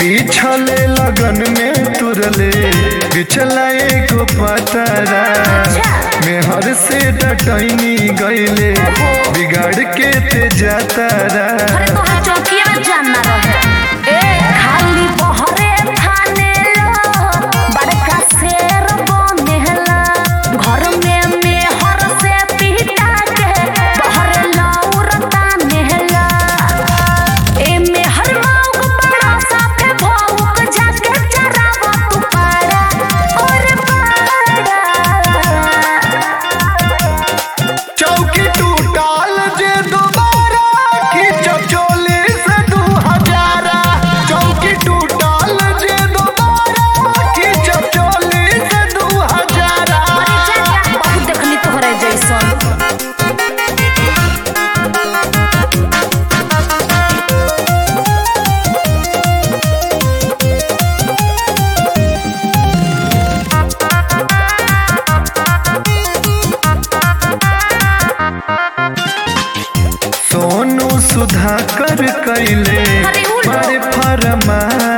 पीछले लगन में तुरले बिछला एगो पतरा मेहर से डटैनी गईले बिगाड़ के ते जातारा अरे तोहर चौकिया में जानना रहे ए खाली बहरे थाने लो बड़का शेर बनेला घर में मेहर से पिटा के बहरे लौरता नेहला ए मेहर मौक बड़ा साफे भौक जाके चरावा तू पारा और पारा चौकी टूटाल जे दोबारा खींचब चोली से दू हजारा चौकी टूटाल जे दोबारा खींचब चोली से दू हजारा बहुत देखनी तोहरे जैसन सोनू सुधाकर कैले अरे उल्टो। बड़े फरमा